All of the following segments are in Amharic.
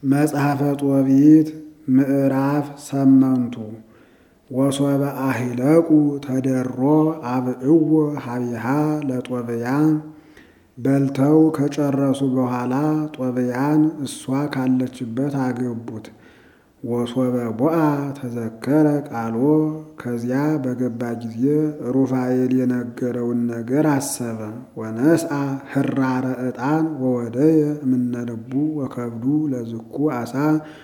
መጽሐፈ ጦቢት ምዕራፍ ሰመንቱ ወሶበ አሂለቁ ተደሮ አብዕዎ ሀቢሃ ለጦብያ በልተው ከጨረሱ በኋላ ጦብያን እሷ ካለችበት አገቡት። ወሶበ ቦአ ተዘከረ ቃሎ ከዚያ በገባ ጊዜ ሩፋኤል የነገረውን ነገር አሰበ። ወነስአ ህራረ ዕጣን ወወደየ እምነልቡ ወከብዱ ለዝኩ አሳ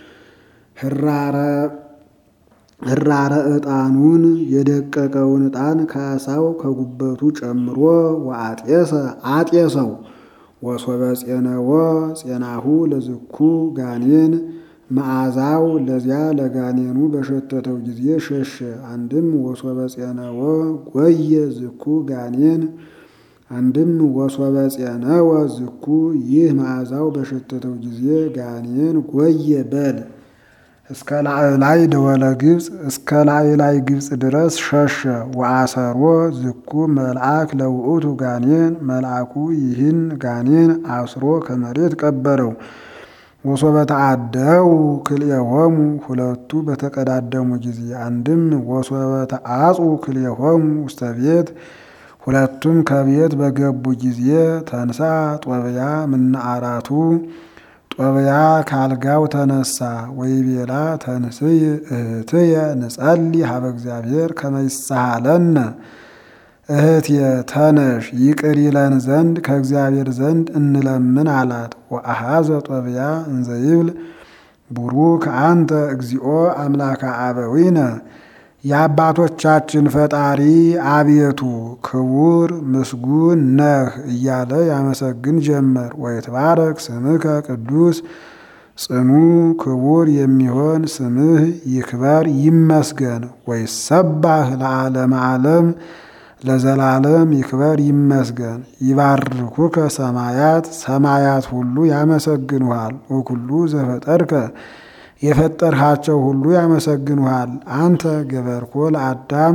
ህራረ ዕጣኑን የደቀቀውን ዕጣን ከአሳው ከጉበቱ ጨምሮ ወአጤሰ አጤሰው ወሶበ ጼነወ ጼናሁ ለዝኩ ጋኔን መዓዛው ለዚያ ለጋኔኑ በሸተተው ጊዜ ሸሸ። አንድም ወሶበ ጼነወ ጎየ ዝኩ ጋኔን አንድም ወሶበ ጼነወ ዝኩ ይህ መዓዛው በሸተተው ጊዜ ጋኔን ጎየ በል እስከ ላዕላይ ደወለ ግብፅ እስከ ላዕላይ ግብፅ ድረስ ሸሸ። ወአሰሮ ዝኩ መልአክ ለውእቱ ጋኔን መልአኩ ይህን ጋኔን አስሮ ከመሬት ቀበረው። ወሶበ ተአደው ክልኤሆሙ ሁለቱ በተቀዳደሙ ጊዜ አንድም ወሶበ ተአጹ ክልኤሆሙ ውስተ ቤት ሁለቱም ከቤት በገቡ ጊዜ ተንሳ ጦብያ ምነአራቱ ጦብያ ካልጋው ተነሳ። ወይቤላ ተንስይ እህትየ ንጸሊ ሀበ እግዚአብሔር ከመ ይሳሃለነ እህትየ ተነሽ ይቅር ይለን ዘንድ ከእግዚአብሔር ዘንድ እንለምን አላት። ወአሃዘ ጦብያ እንዘይብል ቡሩክ አንተ እግዚኦ አምላከ አበዊነ የአባቶቻችን ፈጣሪ አቤቱ ክቡር ምስጉን ነህ እያለ ያመሰግን ጀመር። ወይትባረክ ስምከ ቅዱስ ጽኑ ክቡር የሚሆን ስምህ ይክበር ይመስገን። ወይሰባህ ለዓለመ ዓለም ለዘላለም ይክበር ይመስገን። ይባርኩከ ሰማያት ሰማያት ሁሉ ያመሰግኑሃል። ወኩሉ ዘፈጠርከ የፈጠርሃቸው ሁሉ ያመሰግኑሃል። አንተ ገበርኮ ለአዳም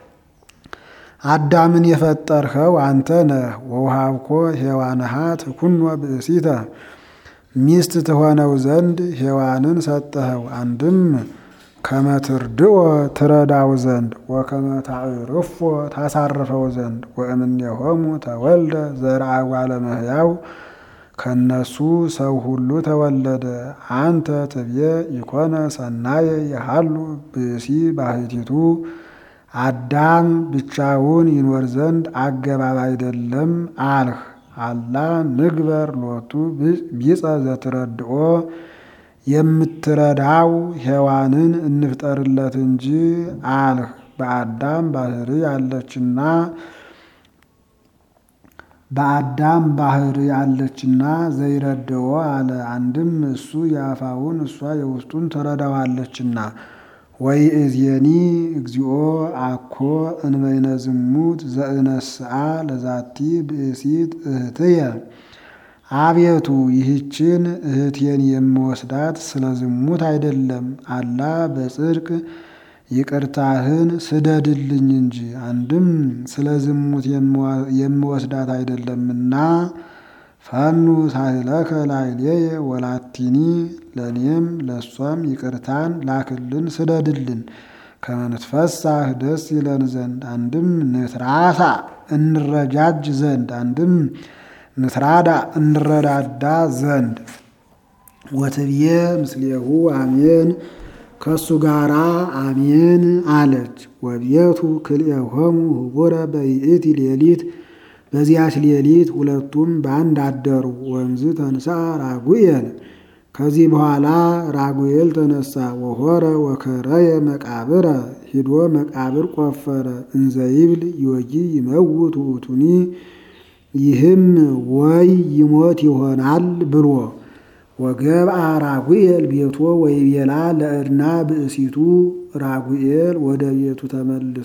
አዳምን የፈጠርኸው አንተ ነህ። ወውሃብኮ ሔዋንሃ ትኩኖ ብእሲተ ሚስት ትሆነው ዘንድ ሔዋንን ሰጠኸው። አንድም ከመትርድኦ ትረዳው ዘንድ ወከመ ታዕርፎ ታሳርፈው ዘንድ ወእምኔሆሙ ተወልደ ዘርአ እጓለ እመሕያው ከነሱ ሰው ሁሉ ተወለደ። አንተ ትብየ ኢኮነ ሰናየ የሃሉ ብእሲ ባሕቲቱ አዳም ብቻውን ይኖር ዘንድ አገባብ አይደለም አልህ። አላ ንግበር ሎቱ ቢጸ ዘትረድኦ የምትረዳው ሔዋንን እንፍጠርለት እንጂ አልህ። በአዳም ባህሪ ያለችና በአዳም ባህሪ ያለችና ዘይረደዎ አለ። አንድም እሱ የአፋውን እሷ የውስጡን ትረዳዋለችና። ወይ እዜኒ እግዚኦ አኮ እንበይነ ዝሙት ዘእነስአ ለዛቲ ብእሲት እህትየ አቤቱ ይህችን እህቴን የምወስዳት ስለ ዝሙት አይደለም፣ አላ በጽድቅ ይቅርታህን ስደድልኝ እንጂ። አንድም ስለ ዝሙት የምወስዳት አይደለምና ፈኑ ሳህለከ ላዕሌየ ወላቲኒ ለእኔም ለእሷም ይቅርታን ላክልን ስደድልን። ከመንትፈሳህ ደስ ይለን ዘንድ አንድም ንትራሳ እንረጃጅ ዘንድ አንድም ንትራዳ እንረዳዳ ዘንድ ወትብዬ ምስሌሁ አሜን ከሱ ጋራ አሜን አለች። ወቤቱ ክልኤሆሙ ህቡረ በይእቲ ሌሊት በዚያች ሌሊት ሁለቱም በአንድ አደሩ። ወንዝ ተንሳ ራጉኤል ከዚህ በኋላ ራጉኤል ተነሳ። ወሆረ ወከረየ መቃብረ ሂዶ መቃብር ቆፈረ። እንዘይብል ዮጊ ይመውት ውእቱኒ ይህም ወይ ይሞት ይሆናል ብሎ ወገብአ ራጉኤል ቤቶ ወይቤላ ለዕድና ብእሲቱ ራጉኤል ወደ ቤቱ ተመልሶ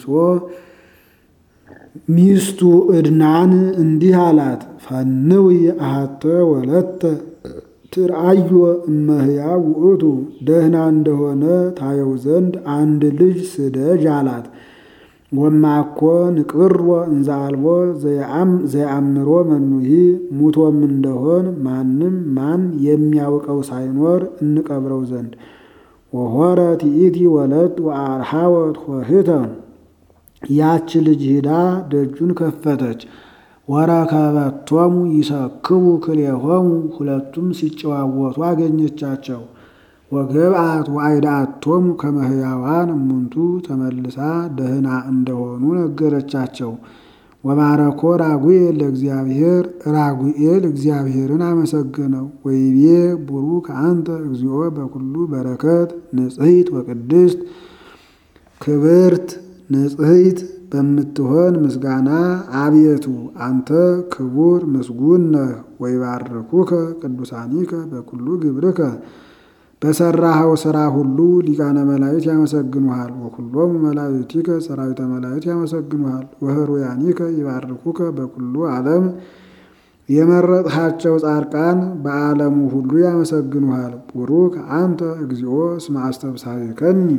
ሚስቱ ዕድናን እንዲህ አላት፣ ፈንዊ አሐተ ወለተ ትርአዮ እመሕያው ውእቱ ደህና እንደሆነ ታየው ዘንድ አንድ ልጅ ስደጅ አላት። ወማኮ ንቅብሮ እንዘ አልቦ ዘየአምሮ መኑሂ ሙቶም እንደሆን ማንም ማን የሚያውቀው ሳይኖር እንቀብረው ዘንድ ወሆረ ቲኢቲ ወለት ወአርሃወት ሆህተ ያች ልጅ ሂዳ ደጁን ከፈተች። ወረከበቶሙ ይሰክቡ ክልኤሆሙ ሁለቱም ሲጨዋወቱ አገኘቻቸው። ወገብአት ወአይዳአቶሙ ከመ ሕያዋን እሙንቱ ተመልሳ ደህና እንደሆኑ ነገረቻቸው። ወባረኮ ራጉኤል ለእግዚአብሔር ራጉኤል እግዚአብሔርን አመሰገነው። ወይቤ ቡሩክ አንተ እግዚኦ በኩሉ በረከት ንጽሕት ወቅድስት ክብርት ንጽሕት በምትሆን ምስጋና አቤቱ አንተ ክቡር ምስጉን ነህ። ወይባርኩከ ቅዱሳኒከ በኩሉ ግብርከ በሰራኸው ሥራ ሁሉ ሊቃነ መላእክት ያመሰግኑሃል። ወኩሎሙ መላእክቲከ ሰራዊተ መላእክት ያመሰግኑሃል። ወህሩያኒከ ይባርኩከ በኩሉ ዓለም የመረጥሃቸው ጻድቃን በዓለሙ ሁሉ ያመሰግኑሃል። ቡሩክ አንተ እግዚኦ እስመ አስተብሳሪከኒ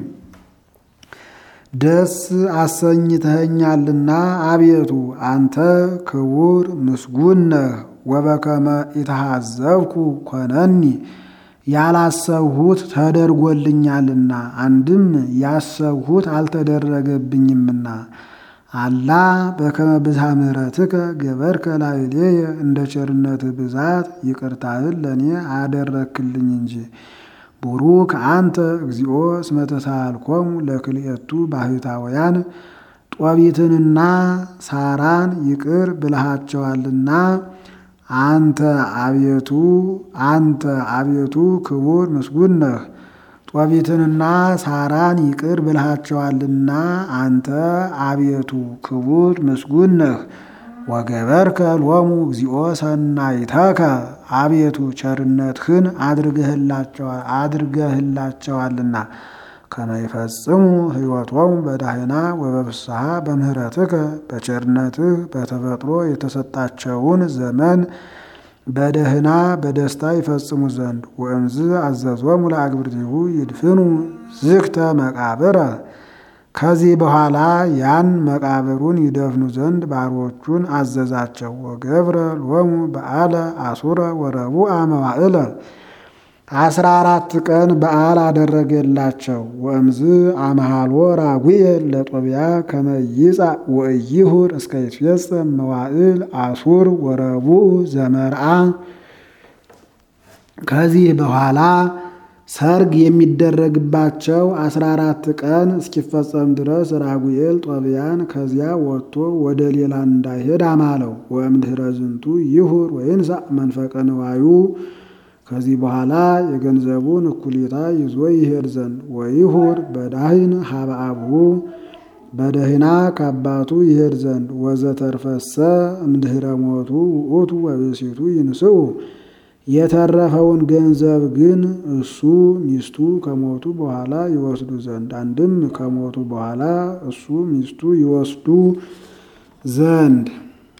ደስ አሰኝተኸኛልና አቤቱ አንተ ክቡር ምስጉን ነህ። ወበከመ ኢተሃዘብኩ ኮነኒ ያላሰብሁት ተደርጎልኛልና አንድም ያሰብሁት አልተደረገብኝምና። አላ በከመ ብዝሃ ምሕረትከ ገበርከ ላዕሌየ እንደ ቸርነትህ ብዛት ይቅርታህን ለእኔ አደረክልኝ እንጂ። ቡሩክ አንተ እግዚኦ እስመ ተሳልኮሙ ለክልኤቱ ባሕታውያን ጦቢትንና ሳራን ይቅር ብልሃቸዋልና አንተ አቤቱ አንተ አቤቱ ክቡር ምስጉን ነህ። ጦቢትንና ሳራን ይቅር ብልሃቸዋልና አንተ አቤቱ ክቡር ምስጉን ነህ። ወገበርከ ሎሙ እግዚኦ ሰናይተከ አቤቱ ቸርነትህን አድርገህላቸዋልና ከመ ይፈጽሙ ሕይወቶሙ በዳህና ወበፍስሐ በምህረትከ በቸርነትህ በተፈጥሮ የተሰጣቸውን ዘመን በደህና በደስታ ይፈጽሙ ዘንድ ወእምዝ አዘዞሙ ለአግብርቲሁ ይድፍኑ ዝግተ መቃብረ ከዚህ በኋላ ያን መቃብሩን ይደፍኑ ዘንድ ባሮቹን አዘዛቸው። ወገብረ ሎሙ በዓለ አሱረ ወረቡዕ መዋዕለ አስራ አራት ቀን በዓል አደረገላቸው። ወእምዝ አምሃሎ ራጉኤል ለጦቢያ ከመ ይጻእ ወኢይሁር እስከ ይትፌጸም መዋዕል አሱር ወረቡዕ ዘመርዓ ከዚህ በኋላ ሰርግ የሚደረግባቸው አስራ አራት ቀን እስኪፈጸም ድረስ ራጉኤል ጦቢያን ከዚያ ወጥቶ ወደ ሌላ እንዳይሄድ አማለው። ወእምድኅረ ዝንቱ ይሁር ወይንሣእ መንፈቀ ንዋዩ ከዚህ በኋላ የገንዘቡን እኩሌታ ይዞ ይሄድ ዘንድ ወይሁር በዳህን ሀበ አብሁ በደህና ከአባቱ ይሄድ ዘንድ ወዘተርፈሰ እምድኅረ ሞቱ ውእቱ ወብእሲቱ ይንስኡ የተረፈውን ገንዘብ ግን እሱ ሚስቱ ከሞቱ በኋላ ይወስዱ ዘንድ አንድም ከሞቱ በኋላ እሱ ሚስቱ ይወስዱ ዘንድ